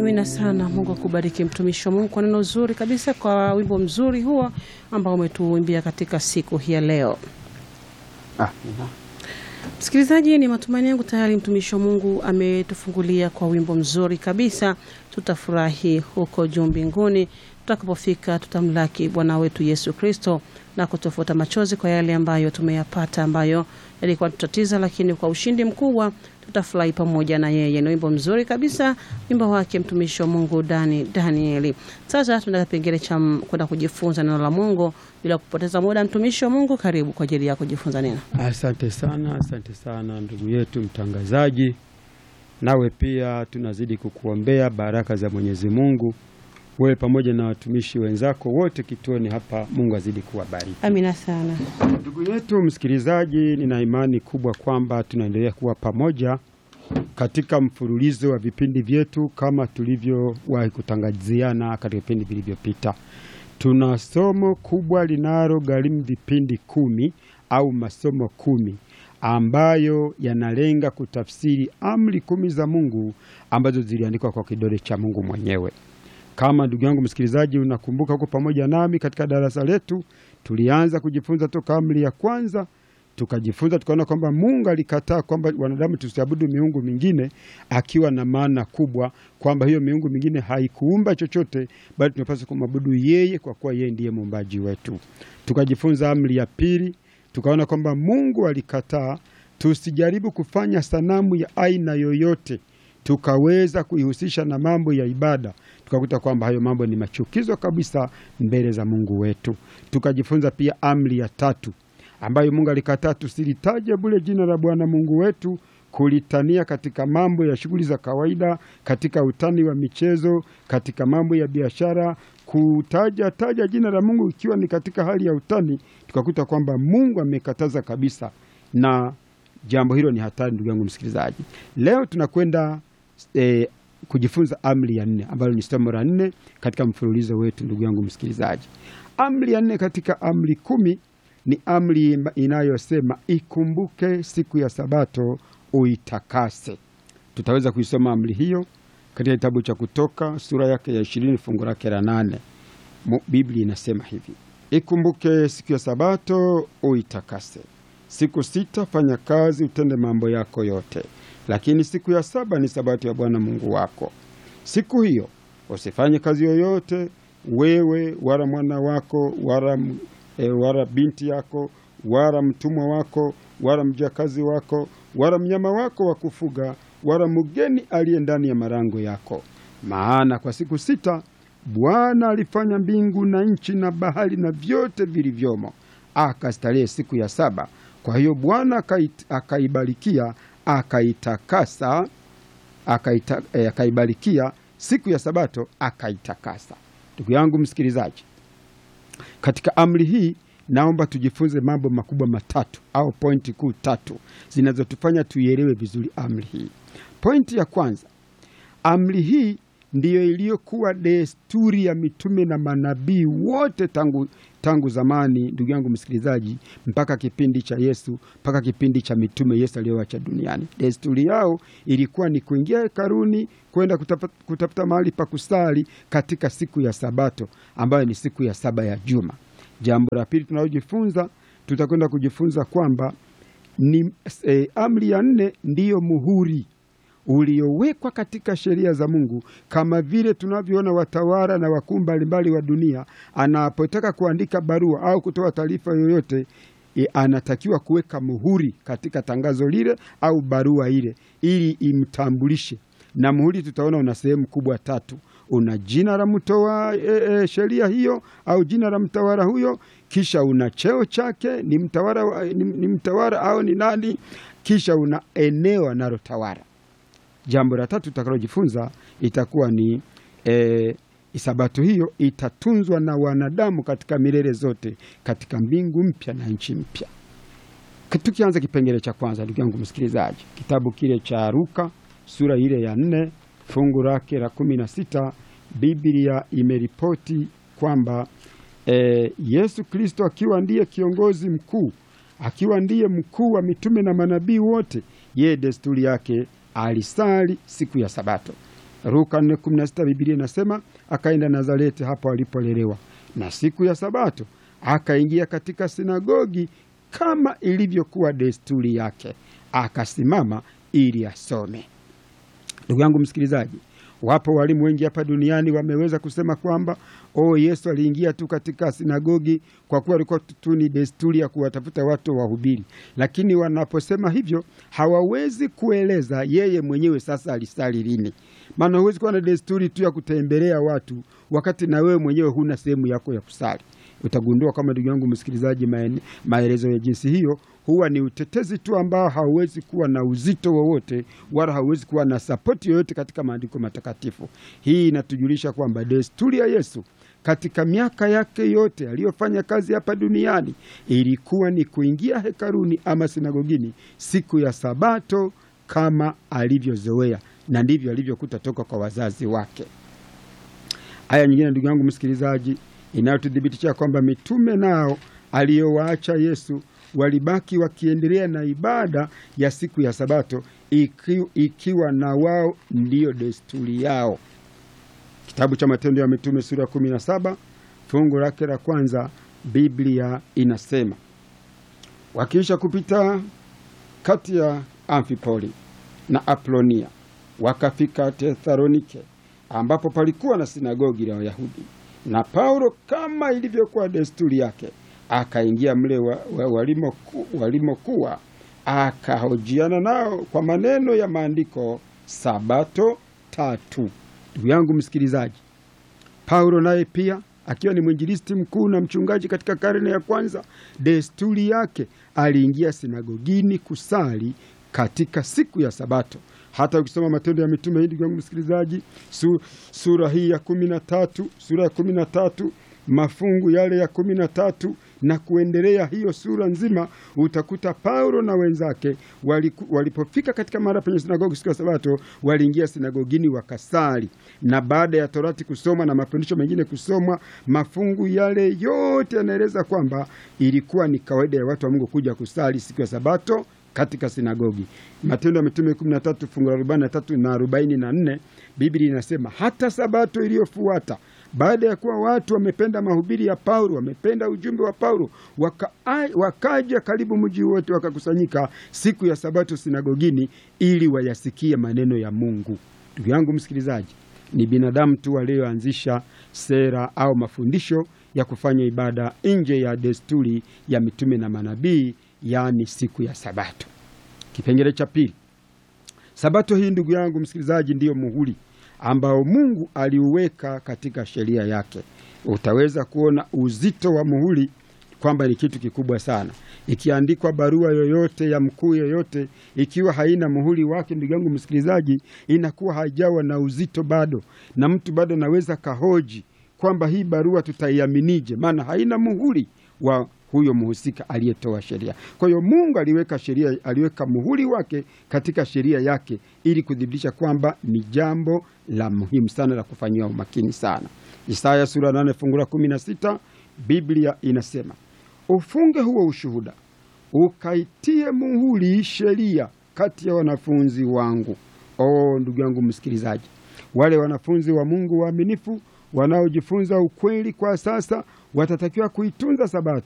Amina sana. Mungu akubariki mtumishi wa Mungu kwa neno zuri kabisa, kwa wimbo mzuri huo ambao umetuimbia katika siku hii ya leo. Ah, Msikilizaji, ni matumaini yangu tayari mtumishi wa Mungu ametufungulia kwa wimbo mzuri kabisa. Tutafurahi huko juu mbinguni tutakapofika, tutamlaki Bwana wetu Yesu Kristo na kutofuta machozi kwa yale ambayo tumeyapata, ambayo yalikuwa tutatiza, lakini kwa ushindi mkubwa tutafurahi pamoja na yeye. Ni wimbo mzuri kabisa, wimbo wake mtumishi wa Mungu Dani Danieli. Sasa tunaenda kipengele cha kwenda kujifunza neno la Mungu bila kupoteza muda. Mtumishi wa Mungu, karibu kwa ajili ya kujifunza neno. asante sana, asante sana ndugu yetu mtangazaji. Nawe pia tunazidi kukuombea baraka za Mwenyezi Mungu, wewe pamoja na watumishi wenzako wote kituoni hapa. Mungu azidi kuwabariki. Amina sana. Ndugu yetu msikilizaji, nina imani kubwa kwamba tunaendelea kuwa pamoja katika mfululizo wa vipindi vyetu kama tulivyowahi kutangaziana katika vipindi vilivyopita. Tuna somo kubwa linalogharimu vipindi kumi au masomo kumi ambayo yanalenga kutafsiri amri kumi za Mungu ambazo ziliandikwa kwa kidole cha Mungu mwenyewe. Kama ndugu yangu msikilizaji, unakumbuka huko pamoja nami katika darasa letu, tulianza kujifunza toka amri ya kwanza, tukajifunza tukaona kwamba Mungu alikataa kwamba wanadamu tusiabudu miungu mingine, akiwa na maana kubwa kwamba hiyo miungu mingine haikuumba chochote, bali tunapaswa kumwabudu yeye kwa kuwa yeye ndiye muumbaji wetu. Tukajifunza amri ya pili, tukaona kwamba Mungu alikataa tusijaribu kufanya sanamu ya aina yoyote tukaweza kuihusisha na mambo ya ibada, tukakuta kwamba hayo mambo ni machukizo kabisa mbele za Mungu wetu. Tukajifunza pia amri ya tatu ambayo Mungu alikataa tusilitaje bure jina la Bwana Mungu wetu, kulitania katika mambo ya shughuli za kawaida, katika utani wa michezo, katika mambo ya biashara, kutaja taja jina la Mungu ikiwa ni katika hali ya utani, tukakuta kwamba Mungu amekataza kabisa, na jambo hilo ni hatari, ndugu yangu msikilizaji. Leo tunakwenda eh, kujifunza amri ya nne ambalo ni somo la nne katika mfululizo wetu, ndugu yangu msikilizaji. Amri ya nne katika amri kumi ni amri inayosema ikumbuke siku ya Sabato uitakase. Tutaweza kuisoma amri hiyo katika kitabu cha Kutoka sura yake ya ishirini fungu lake la nane. Biblia inasema hivi: ikumbuke siku ya Sabato uitakase, siku sita fanya kazi, utende mambo yako yote, lakini siku ya saba ni Sabato ya Bwana Mungu wako. Siku hiyo usifanye kazi yoyote, wewe wala mwana wako wala E, wala binti yako wala mtumwa wako wala mjakazi wako wala mnyama wako wa kufuga wala mgeni aliye ndani ya malango yako. Maana kwa siku sita Bwana alifanya mbingu na nchi na bahari na vyote vilivyomo, akastarehe siku ya saba. Kwa hiyo Bwana akaibarikia akaitakasa, akaita, eh, akaibarikia siku ya Sabato akaitakasa. Ndugu yangu msikilizaji katika amri hii naomba tujifunze mambo makubwa matatu au pointi kuu tatu zinazotufanya tuielewe vizuri amri hii. Pointi ya kwanza, amri hii ndiyo iliyokuwa desturi ya mitume na manabii wote tangu, tangu zamani, ndugu yangu msikilizaji, mpaka kipindi cha Yesu, mpaka kipindi cha mitume Yesu aliyowacha duniani. Desturi yao ilikuwa ni kuingia hekaluni, kwenda kutafuta mahali pa kusali katika siku ya Sabato ambayo ni siku ya saba ya juma. Jambo la pili tunalojifunza, tutakwenda kujifunza kwamba ni eh, amri ya nne ndiyo muhuri uliowekwa katika sheria za Mungu, kama vile tunavyoona watawala na wakuu mbalimbali wa dunia, anapotaka kuandika barua au kutoa taarifa yoyote e, anatakiwa kuweka muhuri katika tangazo lile au barua ile ili imtambulishe. Na muhuri tutaona una sehemu kubwa tatu. Una jina la mtoa e, e, sheria hiyo au jina la mtawala huyo, kisha una cheo chake, ni mtawala, ni, ni mtawala au ni nani, kisha una eneo analotawala. Jambo la tatu tutakalojifunza itakuwa ni e, Sabato hiyo itatunzwa na wanadamu katika milele zote katika mbingu mpya na nchi mpya. Tukianza kipengele cha kwanza, ndugu yangu msikilizaji, kitabu kile cha Luka sura ile ya nne fungu lake la kumi na sita Biblia imeripoti kwamba e, Yesu Kristo akiwa ndiye kiongozi mkuu, akiwa ndiye mkuu wa mitume na manabii wote, yeye desturi yake alisali siku ya Sabato. Luka 4:16 Biblia inasema akaenda Nazareti, hapo alipolelewa, na siku ya Sabato akaingia katika sinagogi kama ilivyokuwa desturi yake, akasimama ili asome. Ndugu yangu msikilizaji, wapo walimu wengi hapa duniani wameweza kusema kwamba oh, Yesu aliingia tu katika sinagogi kwa kuwa alikuwa tu ni desturi ya kuwatafuta watu wahubiri, lakini wanaposema hivyo hawawezi kueleza yeye mwenyewe sasa alisali lini. Maana huwezi kuwa na desturi tu ya kutembelea watu wakati na wewe mwenyewe huna sehemu yako ya kusali. Utagundua kama ndugu yangu msikilizaji, maelezo ya jinsi hiyo huwa ni utetezi tu ambao hauwezi kuwa na uzito wowote wala hauwezi kuwa na sapoti yoyote katika maandiko matakatifu. Hii inatujulisha kwamba desturi ya Yesu katika miaka yake yote aliyofanya kazi hapa duniani ilikuwa ni kuingia hekaluni ama sinagogini siku ya Sabato kama alivyozoea, na ndivyo alivyokuta toka kwa wazazi wake. Aya nyingine, ndugu yangu msikilizaji, inayotuthibitisha kwamba mitume nao aliyowaacha Yesu walibaki wakiendelea na ibada ya siku ya Sabato iki, ikiwa na wao ndiyo desturi yao. Kitabu cha Matendo ya Mitume sura ya kumi na saba fungu lake la kwanza, Biblia inasema wakiisha kupita kati ya Amfipoli na Apolonia wakafika Tesalonike, ambapo palikuwa na sinagogi la Wayahudi, na Paulo kama ilivyokuwa desturi yake akaingia mle walimokuwa walimo akahojiana nao kwa maneno ya maandiko sabato tatu. Ndugu yangu msikilizaji, Paulo naye pia akiwa ni mwinjilisti mkuu na mchungaji katika karne ya kwanza, desturi yake aliingia sinagogini kusali katika siku ya Sabato. Hata ukisoma Matendo ya Mitume hii, ndugu yangu msikilizaji, su, sura hii ya kumi na tatu sura ya kumi na tatu mafungu yale ya kumi na tatu na kuendelea, hiyo sura nzima utakuta Paulo na wenzake waliku, walipofika katika mahali penye sinagogi siku ya Sabato waliingia sinagogini wakasali, na baada ya Torati kusoma na mafundisho mengine kusomwa, mafungu yale yote yanaeleza kwamba ilikuwa ni kawaida ya watu wa Mungu kuja kusali siku ya Sabato katika sinagogi. Matendo ya Mitume 13 fungu la 43 na 44, Biblia inasema hata Sabato iliyofuata baada ya kuwa watu wamependa mahubiri ya Paulo, wamependa ujumbe wa Paulo, waka, wakaja karibu mji wote wakakusanyika siku ya Sabato sinagogini ili wayasikie maneno ya Mungu. Ndugu yangu msikilizaji, ni binadamu tu walioanzisha sera au mafundisho ya kufanya ibada nje ya desturi ya mitume na manabii, yaani siku ya Sabato. Kipengele cha pili, Sabato hii ndugu yangu msikilizaji, ndiyo muhuri ambao Mungu aliuweka katika sheria yake. Utaweza kuona uzito wa muhuri kwamba ni kitu kikubwa sana. Ikiandikwa barua yoyote ya mkuu yoyote, ikiwa haina muhuri wake, ndugu yangu msikilizaji, inakuwa haijawa na uzito bado, na mtu bado anaweza kahoji kwamba hii barua tutaiaminije, maana haina muhuri wa huyo mhusika aliyetoa sheria. Kwa hiyo Mungu aliweka sheria, aliweka muhuri wake katika sheria yake ili kudhibitisha kwamba ni jambo la muhimu sana la kufanyiwa umakini sana. Isaya sura 8 fungu la 16, Biblia inasema ufunge huo ushuhuda, ukaitie muhuri sheria kati ya wanafunzi wangu. Oh, ndugu yangu msikilizaji, wale wanafunzi wa Mungu waaminifu wanaojifunza ukweli kwa sasa watatakiwa kuitunza Sabato